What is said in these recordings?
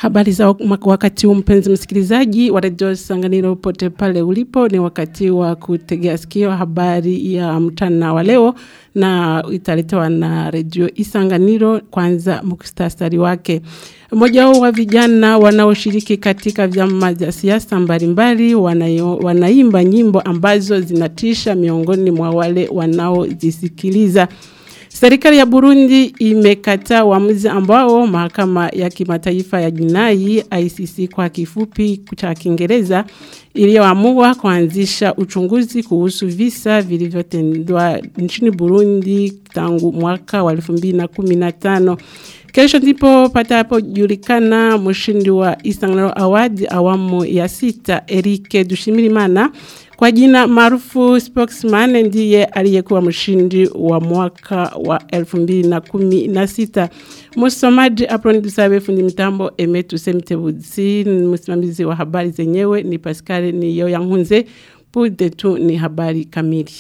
Habari za wakati huu mpenzi msikilizaji wa Radio Sanganiro pote pale ulipo ni wakati wa kutegea sikio habari ya mchana wa leo na italetewa na Radio Isanganiro kwanza muktasari wake. Mmoja wa vijana wanaoshiriki katika vyama vya siasa mbalimbali wanaimba nyimbo ambazo zinatisha miongoni mwa wale wanaozisikiliza. Serikali ya Burundi imekataa uamuzi ambao mahakama ya kimataifa ya jinai ICC kwa kifupi cha Kiingereza iliyoamua kuanzisha uchunguzi kuhusu visa vilivyotendwa nchini Burundi tangu mwaka wa 2015. Kesho ndipo patapojulikana mshindi wa Istanbul Award awamu ya sita Erike Dushimirimana kwa jina maarufu spokesman ndiye aliyekuwa mshindi wa mwaka wa 2016. Msomaji Aproni Dusabe fundi mitambo Emetu Semtebuzi msimamizi wa habari zenyewe ni Pascal ni Yoya Nkunze punde tu ni habari kamili.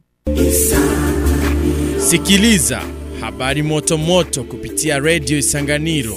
Sikiliza habari moto moto kupitia Radio Isanganiro.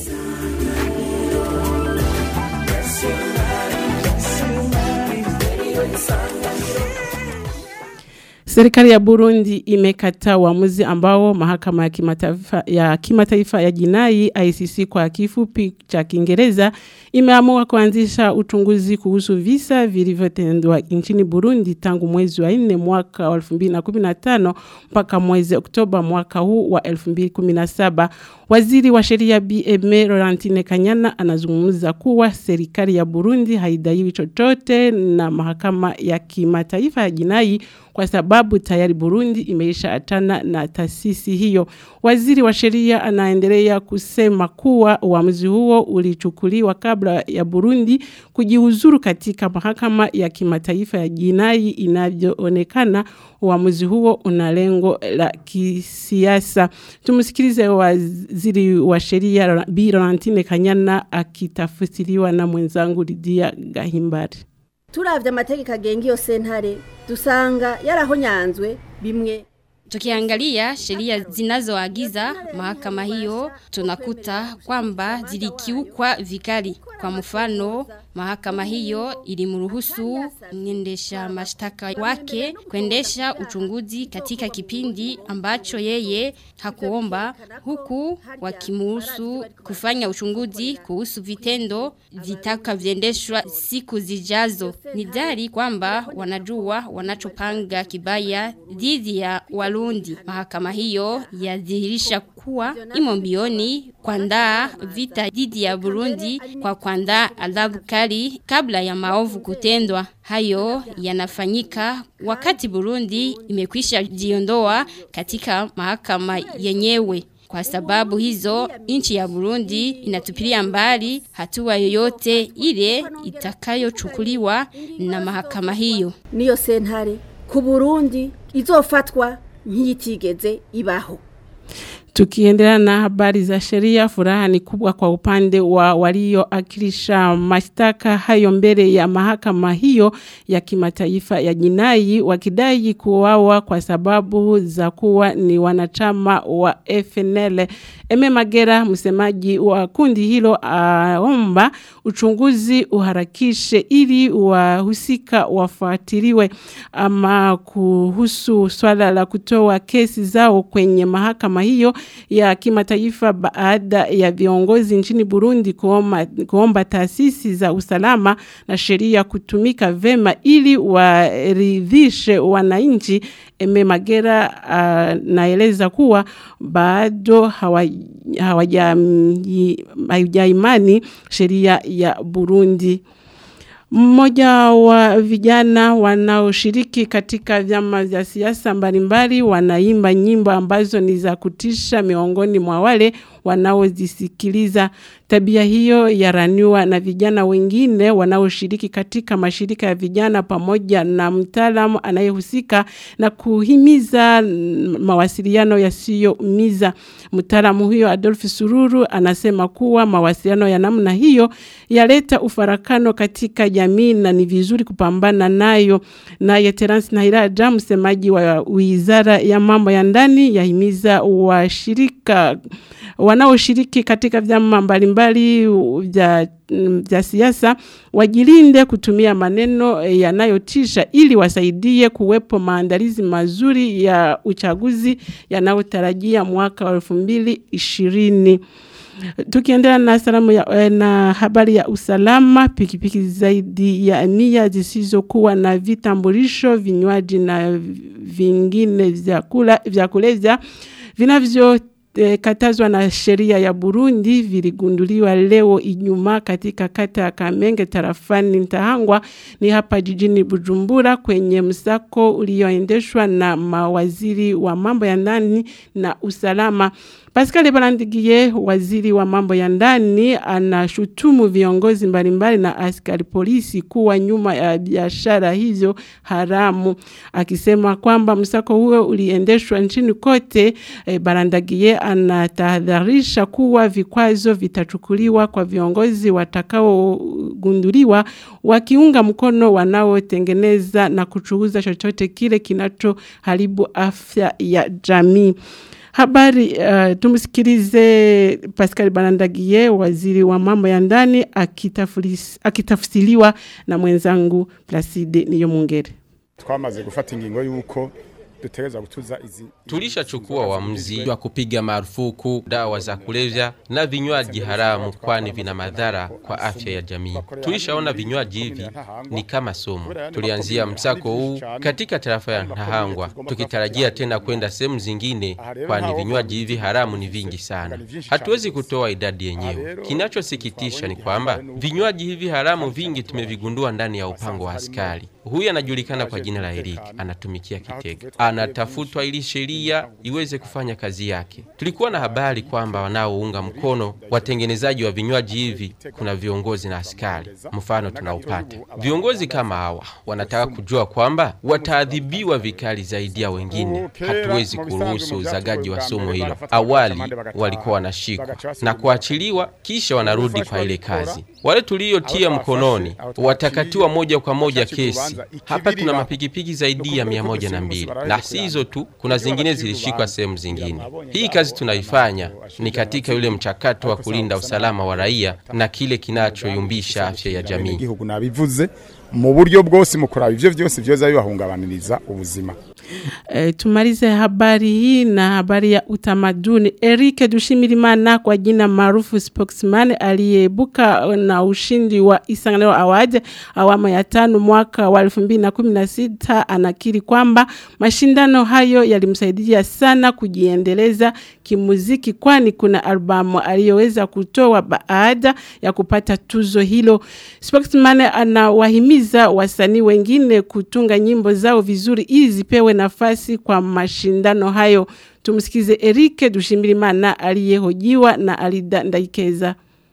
Serikali ya Burundi imekataa uamuzi ambao mahakama ya kimataifa ya kimataifa ya jinai ICC kwa kifupi cha Kiingereza imeamua kuanzisha uchunguzi kuhusu visa vilivyotendwa nchini Burundi tangu mwezi wa 4 mwaka wa 2015 mpaka mwezi Oktoba mwaka huu wa 2017. Waziri wa sheria BM Laurentine Kanyana anazungumza kuwa serikali ya Burundi haidaiwi chochote na mahakama ya kimataifa ya jinai kwa sababu tayari Burundi imeisha atana na taasisi hiyo. Waziri wa sheria anaendelea kusema kuwa uamuzi huo ulichukuliwa kabla ya Burundi kujiuzuru katika mahakama ya kimataifa ya jinai inavyoonekana uamuzi huo una lengo la kisiasa. Tumsikilize waziri wa sheria Bi Laurentine Kanyana akitafsiriwa na mwenzangu Lydia Gahimbari. turavye amategeko agenga iyo sentare dusanga yarahonyanzwe bimwe Tukiangalia sheria zinazoagiza mahakama hiyo tunakuta kwamba zilikiukwa vikali. Kwa mfano, mahakama hiyo ilimruhusu mwendesha mashtaka wake kuendesha uchunguzi katika kipindi ambacho yeye hakuomba huku wakimuruhusu kufanya uchunguzi kuhusu vitendo vitakavyoendeshwa siku zijazo. Ni dhahiri kwamba wanajua wanachopanga kibaya dhidi ya Warundi. Mahakama hiyo yadhihirisha kuwa imo mbioni kuandaa vita dhidi ya Burundi kwa kuandaa adhabu kali kabla ya maovu kutendwa. Hayo yanafanyika wakati Burundi imekwisha jiondoa katika mahakama yenyewe. Kwa sababu hizo, nchi ya Burundi inatupilia mbali hatua yoyote ile itakayochukuliwa na mahakama hiyo. niyo sentare ku Burundi izofatwa nk'iyitigeze ibaho Tukiendelea na habari za sheria, furaha ni kubwa kwa upande wa walioakilisha mashtaka hayo mbele ya mahakama hiyo ya kimataifa ya jinai wakidai kuuawa kwa sababu za kuwa ni wanachama wa FNL. Eme Magera, msemaji wa kundi hilo, aomba uchunguzi uharakishe ili wahusika wafuatiliwe. Ama kuhusu swala la kutoa kesi zao kwenye mahakama hiyo ya kimataifa baada ya viongozi nchini Burundi kuomba, kuomba taasisi za usalama na sheria kutumika vema ili waridhishe wananchi. Eme Magera uh, naeleza kuwa bado hawajaimani sheria ya Burundi. Mmoja wa vijana wanaoshiriki katika vyama vya siasa mbalimbali wanaimba nyimbo ambazo ni za kutisha miongoni mwa wale wanaozisikiliza. Tabia hiyo yaraniwa na vijana wengine wanaoshiriki katika mashirika ya vijana pamoja na mtaalamu anayehusika na kuhimiza mawasiliano yasiyoumiza. Mtaalamu huyo Adolf Sururu anasema kuwa mawasiliano ya namna hiyo yaleta ufarakano katika jamii na ni vizuri kupambana nayo. Naye Terence Nahiraja msemaji wa Wizara ya Mambo ya Ndani yahimiza washirika wana wanaoshiriki katika vyama mbalimbali vya vya siasa wajilinde kutumia maneno yanayotisha ili wasaidie kuwepo maandalizi mazuri ya uchaguzi yanayotarajia mwaka wa 2020. Tukiendelea na salamu ya, na habari ya usalama, pikipiki zaidi ya mia zisizokuwa na vitambulisho, vinywaji na vingine vya kulevya vinavyo E, katazwa na sheria ya Burundi viligunduliwa leo Ijumaa katika kata ya Kamenge tarafani Mtahangwa ni hapa jijini Bujumbura kwenye msako ulioendeshwa na mawaziri wa mambo ya ndani na usalama. Pascal Barandigie waziri wa mambo ya ndani anashutumu viongozi mbalimbali na askari polisi kuwa nyuma ya biashara hizo haramu akisema kwamba msako huo uliendeshwa nchini kote e, Barandagie anatahadharisha kuwa vikwazo vitachukuliwa kwa viongozi watakaogunduliwa wakiunga mkono wanaotengeneza na kuchuuza chochote kile kinachoharibu afya ya jamii. Habari uh, tumsikilize Pascal Barandagie waziri wa mambo ya ndani akitafsiriwa na mwenzangu Placide Niyomungere. Twamaze gufata ingingo yuko dutegereza gutuza izi Tulishachukua uamuzi wa kupiga marufuku dawa za kulevya na vinywaji haramu, kwani vina madhara kwa afya ya jamii. Tulishaona vinywaji hivi ni kama sumu. Tulianzia msako huu katika tarafa ya Ntahangwa, tukitarajia tena kwenda sehemu zingine, kwani vinywaji hivi haramu ni vingi sana. Hatuwezi kutoa idadi yenyewe. Kinachosikitisha ni kwamba vinywaji hivi haramu vingi tumevigundua ndani ya upango wa askari. Huyu anajulikana kwa jina la Eric, anatumikia Kitega, anatafutwa ili sheria iweze kufanya kazi yake. Tulikuwa na habari kwamba wanaounga mkono watengenezaji wa vinywaji hivi kuna viongozi na askari. Mfano tunaupata viongozi kama hawa wanataka kujua kwamba wataadhibiwa vikali zaidi ya wengine. Hatuwezi kuruhusu uzagaji wa sumu hilo. Awali walikuwa wanashikwa na kuachiliwa, kisha wanarudi kwa ile kazi. Wale tuliotia mkononi watakatiwa moja kwa moja kesi. Hapa tuna mapikipiki zaidi ya mia moja na mbili na si hizo tu, kuna zingine zilishikwa sehemu zingine. Hii kazi tunaifanya ni katika yule mchakato wa kulinda usalama wa raia na kile kinachoyumbisha afya ya jamii. igihugu nabivuze mu buryo bwose mu kuraba ivyo vyose vyoza bibahungabaniriza ubuzima E, tumalize habari hii na habari ya utamaduni. Eric Dushimirimana kwa jina maarufu spokesman aliyeibuka na ushindi wa Isanganiro Award awamu ya tano mwaka wa 2016 anakiri kwamba mashindano hayo yalimsaidia sana kujiendeleza kimuziki kwani kuna albamu aliyoweza kutoa baada ya kupata tuzo hilo. Spokesman anawahimiza wasanii wengine kutunga nyimbo zao vizuri ili zipewe nafasi kwa mashindano hayo. Tumsikize Erike Dushimirimana aliyehojiwa na Alida Ndaikeza.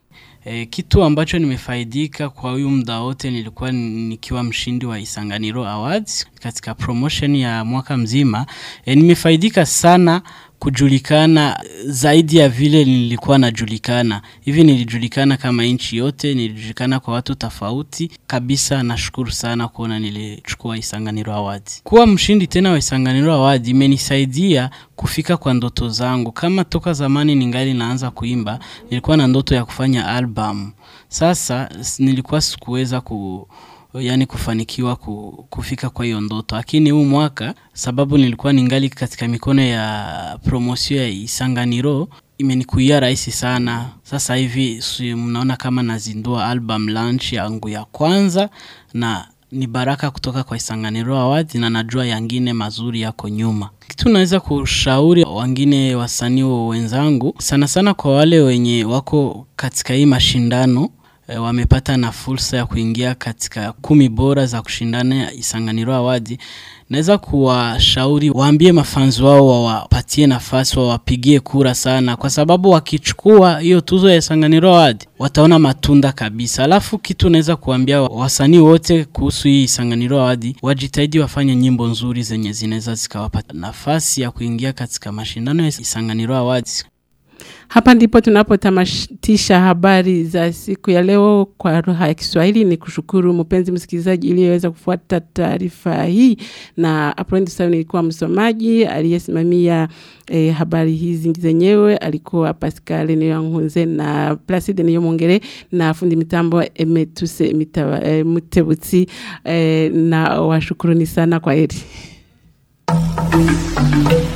E, kitu ambacho nimefaidika kwa huyu muda wote nilikuwa nikiwa mshindi wa Isanganiro Awards katika promotion ya mwaka mzima. E, nimefaidika sana kujulikana zaidi ya vile nilikuwa najulikana. Hivi nilijulikana kama nchi yote, nilijulikana kwa watu tofauti kabisa. Nashukuru sana kuona nilichukua Isanganiro Awards. Kuwa mshindi tena wa Isanganiro Awards imenisaidia kufika kwa ndoto zangu. Kama toka zamani ningali naanza kuimba, nilikuwa na ndoto ya kufanya album. Sasa nilikuwa sikuweza ku yani kufanikiwa ku, kufika kwa hiyo ndoto, lakini huu mwaka sababu nilikuwa ningali katika mikono ya promosio ya Isanganiro imenikuia rahisi sana. Sasa hivi si mnaona kama nazindua album launch yangu ya kwanza na ni baraka kutoka kwa Isanganiro Awards na najua yangine mazuri yako nyuma. Kitu naweza kushauri wengine wasanii wenzangu, sana sana kwa wale wenye wako katika hii mashindano e, wamepata na fursa ya kuingia katika kumi bora za kushindana Isanganiro Awards. Naweza kuwashauri waambie mafanzi wao wawapatie nafasi, wawapigie kura sana, kwa sababu wakichukua hiyo tuzo ya Isanganiro Awards wataona matunda kabisa. Alafu kitu naweza kuambia wasanii wote kuhusu hii Isanganiro Awards, wajitahidi wafanye nyimbo nzuri zenye zinaweza zikawapa nafasi ya kuingia katika mashindano ya Isanganiro Awards. Hapa ndipo tunapotamatisha habari za siku ya leo kwa lugha ya Kiswahili. Ni kushukuru mpenzi msikilizaji iliyoweza kufuata taarifa hii, na April Sayo nilikuwa msomaji aliyesimamia eh, habari hizi zenyewe alikuwa Pascal Niyankunze na Placide Niyomongere na fundi mitambo Emetuse Mitawa- eh, Mutebutsi eh, na washukuruni sana kwa heri.